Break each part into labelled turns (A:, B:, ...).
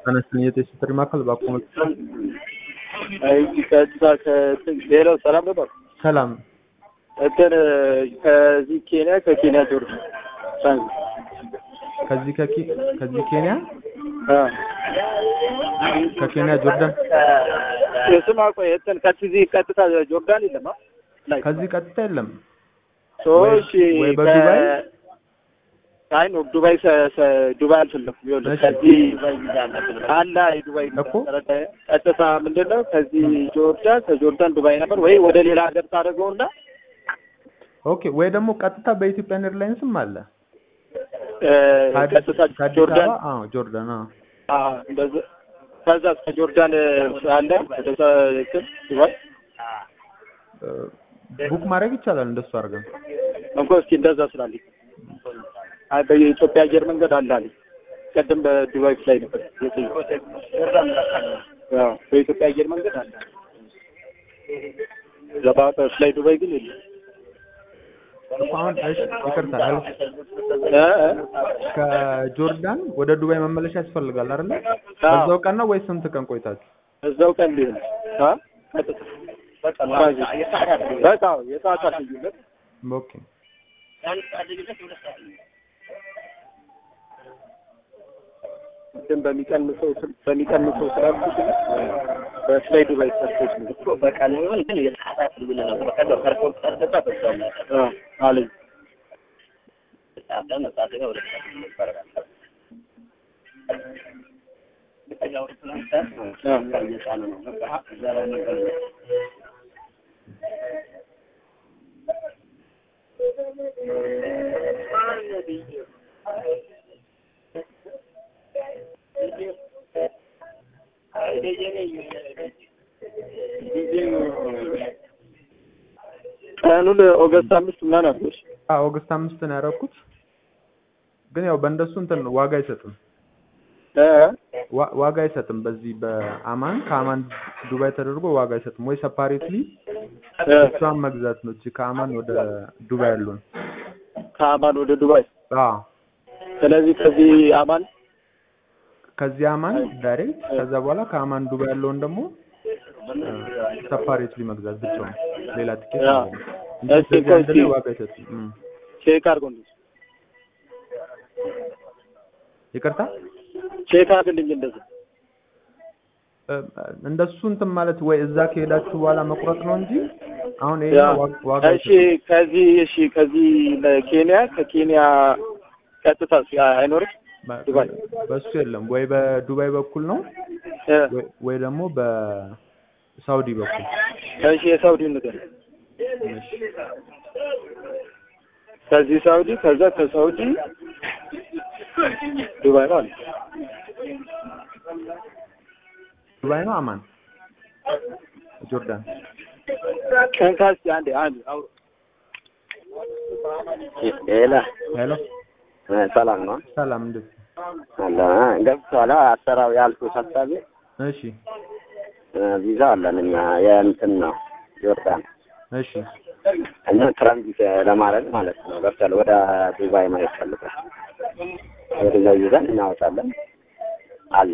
A: አነስተኛ የጥሪ ማዕከል ባቆመ
B: ቀጥታ ከእንትን ሌላው ሰላም ነበር።
A: ሰላም
B: እንትን ከዚህ ኬንያ ከኬንያ ጆርጅ
A: ከዚህ ከኬ- ከዚህ ኬንያ ከኬንያ ጆርዳን
B: ስማ ቆይ እንትን ከዚህ ቀጥታ ጆርዳን የለም አ? ላይ
A: ከዚህ ቀጥታ የለም።
B: ሶሽ
A: ወይ በዱባይ?
B: አይ ነው ዱባይ ሰ- ሰ- ዱባይ አልፈለኩም። ይኸውልህ
A: እሺ።
B: ከዚህ አላ የዱባይ
A: እኮ።
B: ተረዳኸኝ? ቀጥታ ምንድን ነው ከዚህ ጆርዳን ከጆርዳን ዱባይ ነበር ወይ ወደ ሌላ ሀገር ታደርገውና
A: ኦኬ ወይ ደግሞ ቀጥታ በኢትዮጵያን ኤርላይንስም አለ።
B: እ፣
A: ከአዲስ
B: ቀጥታ
A: ከአዲስ
B: ጆርዳን
A: አበባ አዎ ጆርዳን አዎ
B: አዎ፣ እንደዛ ከዛ እስከ ጆርዳን አለ ወደዛ እንትን ዱባይ
A: እ፣ ቡክ ማድረግ ይቻላል እንደሱ አድርገን
B: እንኳ እስኪ እንደዛ ስላለኝ አይ በኢትዮጵያ አየር መንገድ አለ አለኝ። ቀደም በዱባይ ፍላይ ነበር የጠየኩት። አዎ በኢትዮጵያ አየር መንገድ አለ። ዘባ ፍላይ ዱባይ ግን የለም።
A: እኮ አሁን እሺ ይቅርታ አል
B: እ እ
A: ከጆርዳን ወደ ዱባይ መመለሻ ያስፈልጋል አይደለ?
B: አዎ።
A: በዛው ቀን ነው ወይስ ስንት ቀን ቆይታችሁ?
B: እዛው ቀን ሊሆን አ ቀጥታ በቃ የሰዓታት ልዩነት
A: ኦኬ
B: ግን በሚቀንሰው ስል- በሚቀንሰው ስላልኩት በፍላይ ዱባይ ሰርቶች ነው
C: እኮ በቀን ይሁን ግን የሰዓታት ልዩነት ነው። በቀን ነው ከርቆ ተርደታ በዛው ነው።
B: አ አለኝ
C: ሰዓት ነው ሰዓት ነው ወደ ሰዓት ነው ይባላል። ያው ትናንት
B: አ
C: እየጫነ ነው። በቃ እዛ ላይ ነገር ነው።
B: ቀኑን ኦገስት አምስት ምናምን አድርጎሽ
A: አዎ ኦገስት አምስት ነው ያደረኩት። ግን ያው በእንደሱ እንትን ነው ዋጋ አይሰጥም
B: እ
A: ዋ- ዋጋ አይሰጥም። በዚህ በአማን ከአማን ዱባይ ተደርጎ ዋጋ አይሰጥም። ወይ ሰፓሬትሊ
B: እ
A: እሷን መግዛት ነው። እቺ ከአማን ወደ ዱባይ ያሉን
B: ከአማን ወደ ዱባይ
A: አዎ
B: ስለዚህ ከዚህ አማን
A: ከዚህ አማን ዳይሬክት ከዛ በኋላ ከአማን ዱባይ ያለውን ደግሞ ሰፓሬትሊ መግዛት ብቻውን ሌላ ቲኬት
B: ያ።
A: ማለት ነው። እንጂ
B: እስኪ
A: በዚህ አንድ ላይ
B: ቆይ
A: ዋጋ አይሰጥም። እም።
B: ቼክ አድርጎልኝ
A: ይቅርታ
B: ቼክ አድርግልኝ እንደዚህ
A: እ፣ እንደሱ እንትን ማለት ወይ እዛ ከሄዳችሁ በኋላ መቁረጥ ነው እንጂ አሁን ይሄ
B: ያ
A: ዋ- ዋጋ
B: እሺ
A: አይሰጥም።
B: ከዚህ እሺ ከዚህ ለኬንያ ከኬንያ ቀጥታ አይኖርም
A: በ-
B: ዱባይ።
A: በሱ የለም ወይ በዱባይ በኩል ነው
B: እ
A: ወይ- ወይ ደግሞ በሳውዲ በኩል
B: እሺ የሳውዲ ነገር ከዚህ ሳውዲ ከዛ ከሳውዲ ዱባይ ነው አለ
A: ዱባይ ነው አማን ጆርዳን
B: ከንካስ አንዴ አንዴ አውሮ
C: ሌላ
A: ሄሎ
C: ሰላም ነው
A: ሰላም እንዴት
C: አለ ገብቷል። አሰራው ያልኩት ሀሳቤ
A: እሺ
C: ቪዛ አለን እኛ የእንትን ነው ጆርዳን
A: እሺ
C: እና ትራንዚት ለማድረግ ማለት ነው። ገብቷል። ወደ ዱባይ ማየት ፈልጋል። ወደዛ ይዘን እናወጣለን አለ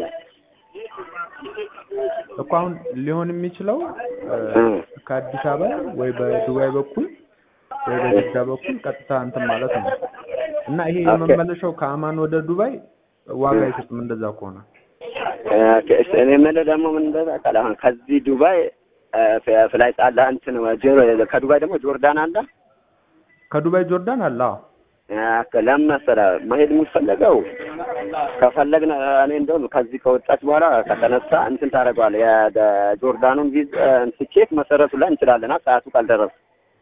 A: እኮ አሁን ሊሆን የሚችለው እ፣
C: እም።
A: ከአዲስ አበባ ወይ በዱባይ በኩል ወይ በጅዳ በኩል ቀጥታ እንትን ማለት ነው እና ይሄ
C: ኦኬ።
A: የመመለሻው ከአማን ወደ ዱባይ ዋጋ አይሰጥም እንደዛ ከሆነ
C: እ፣ እኔ የምልህ ደግሞ ምን እንደታውቃለህ አሁን ከዚህ ዱባይ እ፣ ፍ- ፍላይት አለ እንትን ጆ- ከዱባይ ደግሞ ጆርዳን አለ
A: ከዱባይ ጆርዳን አለ አዎ
C: እ፣ ለምን መሰለህ መሄድ የሚፈለገው ከፈለግን እኔ እንደውም ከዚህ ከወጣች በኋላ ከተነሳ እንትን ታደርገዋለህ የጆርዳኑን ቪዝ ትኬት መሰረቱ ላይ እንችላለና ሰዓቱ ካልደረሰ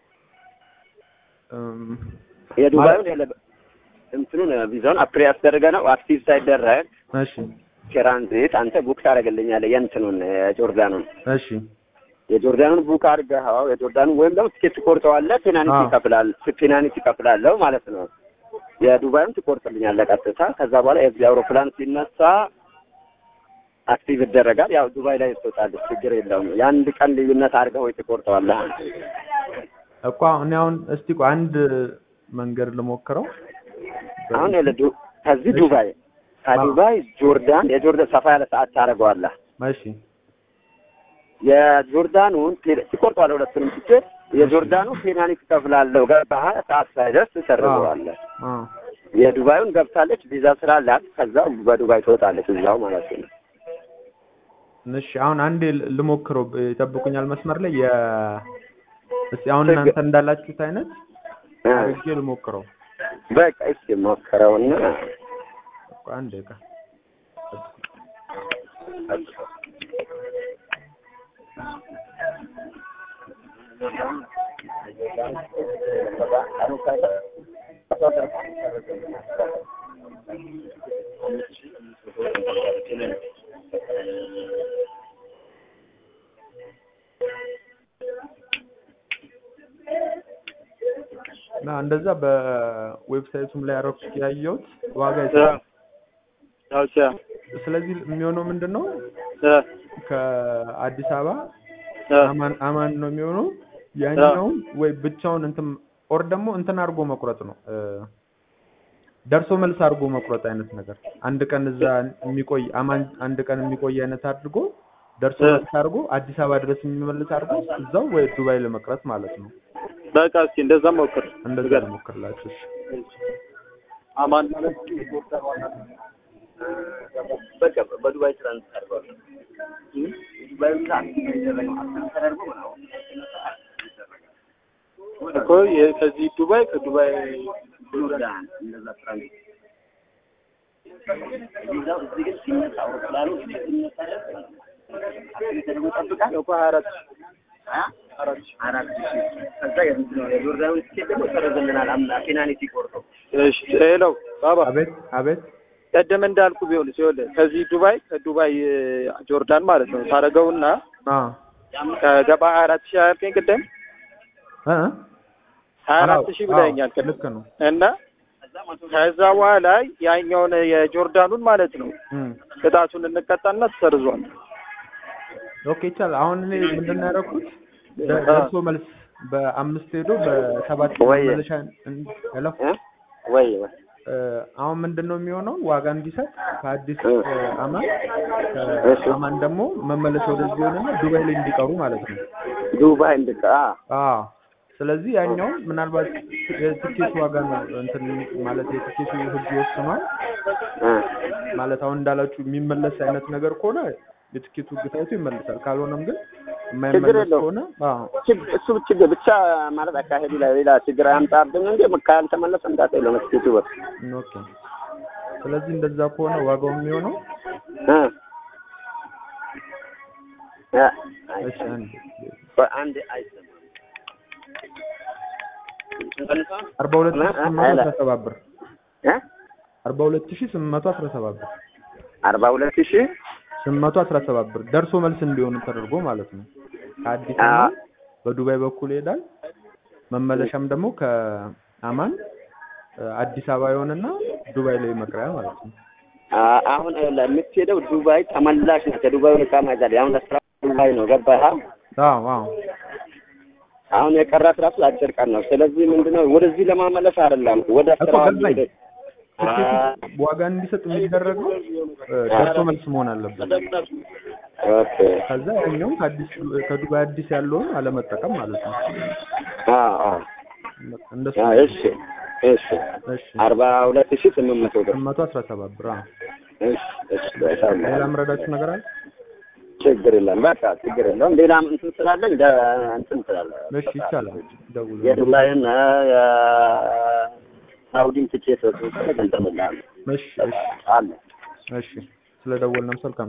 A: እም፣
C: የዱባዩን የለ እንትኑን ቪዛውን አፕሪ ያስደረገ ነው አክቲቭ ሳይደረግ
A: እሺ
C: ትራንዚት አንተ ቡክ ታደርግልኛለህ የእንትኑን የጆርዳኑን
A: እሺ
C: የጆርዳኑን ቡክ አድርገኸው የጆርዳኑን ወይም ደግሞ ትኬት ትቆርጠዋለህ ፔናልቲ
A: አዎ።
C: ይከፍላል ፔናልቲ ይከፍላለሁ ማለት ነው የዱባዩን ትቆርጥልኛለህ ቀጥታ ከዛ በኋላ የዚህ አውሮፕላን ሲነሳ አክቲቭ ይደረጋል ያው ዱባይ ላይ ትወጣለች ችግር የለውም የአንድ ቀን ልዩነት አድርገህ ወይ ትቆርጠዋለህ
A: እኮ እኔ አሁን እስቲ ቆይ አንድ መንገድ ልሞክረው
C: አሁን ያለ ዱ- ከዚህ ዱባይ ከዱባይ ጆርዳን የጆርዳን ሰፋ ያለ ሰዓት ታደርገዋለህ።
A: እሺ
C: የጆርዳኑን ፔ- ትቆርጠዋለህ ሁለቱንም ትኬት። የጆርዳኑ ፔናልቲ ትከፍላለህ። ገባህ? ሰዓት ሳይደርስ ትሰርዘዋለህ።
A: አ
C: የዱባዩን ገብታለች ቪዛ ስላላት ከዛ በዱባይ ትወጣለች እዛው ማለት ነው።
A: እሺ አሁን አንዴ ል- ልሞክረው ብ- ይጠብቁኛል መስመር ላይ የ እስኪ አሁን
C: ችግር-
A: እናንተ እንዳላችሁት አይነት
C: እ፣
A: አድርጌ ልሞክረው
C: በቃ እስኪ ሞክረውና
A: ቆይ አንድ ደቂቃ እና እንደዛ በዌብሳይቱም ላይ ያረኩት ያየሁት ዋጋ ይሰጣል።
B: ኦኬ
A: ስለዚህ የሚሆነው ምንድን ነው
B: እ
A: ከአዲስ አበባ
B: እ
A: አማን አማን ነው የሚሆነው። ያኛውን ወይ ብቻውን እንትን ኦር ደግሞ እንትን አድርጎ መቁረጥ ነው እ ደርሶ መልስ አድርጎ መቁረጥ አይነት ነገር አንድ ቀን እዛ የሚቆይ አማን አንድ ቀን የሚቆይ አይነት አድርጎ ደርሶ
B: እ
A: መልስ አድርጎ አዲስ አበባ ድረስ የሚመልስ አድርጎ እዛው ወይ ዱባይ ለመቅረት ማለት ነው።
B: በቃ እስኪ እንደዛ ሞክር።
A: እንደዛ ልሞክርላችሁ። እሺ።
B: አማን ማለት
C: በቃ በዱባይ ትራንስፈር አድርገዋለሁ። ዱባይ ብቻ የሚደረገው አክሰስ ተደርጎ ምናምን
B: እኮ የ- ከዚህ ዱባይ ከዱባይ
C: ጆርዳን እንደዛ ትራንስፈር ቪዛው እዚህ ግን ሲነሳ አውሮፕላኑ ሲነሳ አክሰስ ተደርጎ ይጠብቃል።
B: እኮ ሀያ አራት
C: አ? አራት ሺህ ከዛ የምንድን ነው የጆርዳኑ ትኬት ደግሞ ይሰረዝልናል። አምና ፔናልቲ ቆርጠው
B: እሺ ሄሎ ባባ
A: አቤት አቤት
B: ቀደም እንዳልኩ ቢሆን ሲሆን ከዚህ ዱባይ ከዱባይ እ፣ ጆርዳን ማለት ነው ታደርገውና
A: አ
B: ከገባ ሀያ አራት ሺህ አያልከኝ ቅድም
A: እ
B: ሀያ አራት
A: አዎ፣
B: ሺህ ብለኸኛል
A: አዎ፣
B: ቅድም
A: ልክ ነው።
B: እና ከዛ በኋላ ያኛውን የጆርዳኑን ማለት ነው
A: እም
B: ቅጣቱን እንቀጣና ተሰርዟል።
A: ኦኬ ይቻላል። አሁን እኔ ምንድን ነው ያደረኩት ደ- ደርሶ መልስ በአምስት ሄዶ በሰባት
C: ወይ-
A: መመለሻ እን- ሄሎ
C: እ? ወይ ወይ
A: እ፣ አሁን ምንድን ነው የሚሆነው ዋጋ እንዲሰጥ ከአዲስ
C: እ።
A: እ፣ አማን
C: እሺ።
A: ከአማን ደግሞ መመለሻ ወደዚህ ሆነና ዱባይ ላይ እንዲቀሩ ማለት ነው።
C: ዱባይ እንድቃ
A: አዎ ስለዚህ ያኛው ምናልባት የትኬቱ ዋጋ ነው እንትን ማለት የትኬቱ ህግ ይወስኗል ማለት አሁን እንዳላችሁ የሚመለስ አይነት ነገር ከሆነ የትኬቱ ህግ ታይቶ ይመለሳል። ካልሆነም ግን
C: ችግር
A: የማይመለስ
C: የለውም።
A: ከሆነ አዎ
C: ችግ- እሱ ችግር ብቻ ማለት አካሄዱ ላይ ሌላ ችግር አያምጣብን እንጂ ካልተመለሰ እንዳት የለም እስኪቱ በ
A: ኦኬ። ስለዚህ እንደዛ ከሆነ ዋጋው የሚሆነው
C: እ እ
A: እሺ አንድ
C: አንድ አይሰማም
A: አርባ ሁለት ሺህ ስምንት መቶ አስራ ሰባት ብር
C: እ
A: አርባ ሁለት ሺህ ስምንት መቶ አስራ ሰባት ብር
C: አርባ ሁለት ሺህ
A: ስምንት መቶ አስራ ሰባት ብር ደርሶ መልስ እንዲሆኑ ተደርጎ ማለት ነው። ከአዲስ
C: አ-
A: አበባ በዱባይ በኩል ይሄዳል። መመለሻም ደግሞ ከአማን እ፣ አዲስ አበባ ይሆንና ዱባይ ላይ መቅረያ ማለት ነው።
C: አ- አሁን ይኸውልህ የምትሄደው ዱባይ ተመላሽ ነው። ከዱባይ ወደ ካማ ይዛል። አሁን ለስራ ዱባይ ነው ገባህ?
A: አዎ አዎ
C: አሁን የቀራት ራሱ አጭር ቀን ነው። ስለዚህ ምንድነው ወደዚህ ለማመለስ አይደለም ወደ
A: እኮ
C: ስራ
A: ገባኝ።
C: ሄደ-
A: ትኬቱ ዋጋ እንዲሰጥ የሚደረገው እ፣ ደርሶ መልስ መሆን አለበት።
C: ኦኬ
A: ከዛ ያኛውም ከአዲስ ከዱባይ አዲስ ያለውን አለመጠቀም ማለት ነው።
C: አዎ አዎ
A: እንደሱ
C: አዎ እሺ እሺ
A: እሺ
C: አርባ ሁለት ሺህ ስምንት መቶ ብር
A: ስምንት መቶ አስራ ሰባት ብር አዎ።
C: እሺ እሺ በጣም
A: ሌላ ምረዳችሁ ነገር አለ?
C: ችግር የለም በቃ ችግር የለውም ሌላም እንትን ስላለኝ ደ- እንትን ስላለ
A: እሺ ይቻላል። ደውሉ።
C: የዱባይን የሳውዲን ትኬት ገንዘብ ላለ
A: እሺ እሺ
C: አለ
A: እሺ ስለደወልንም ሰልካም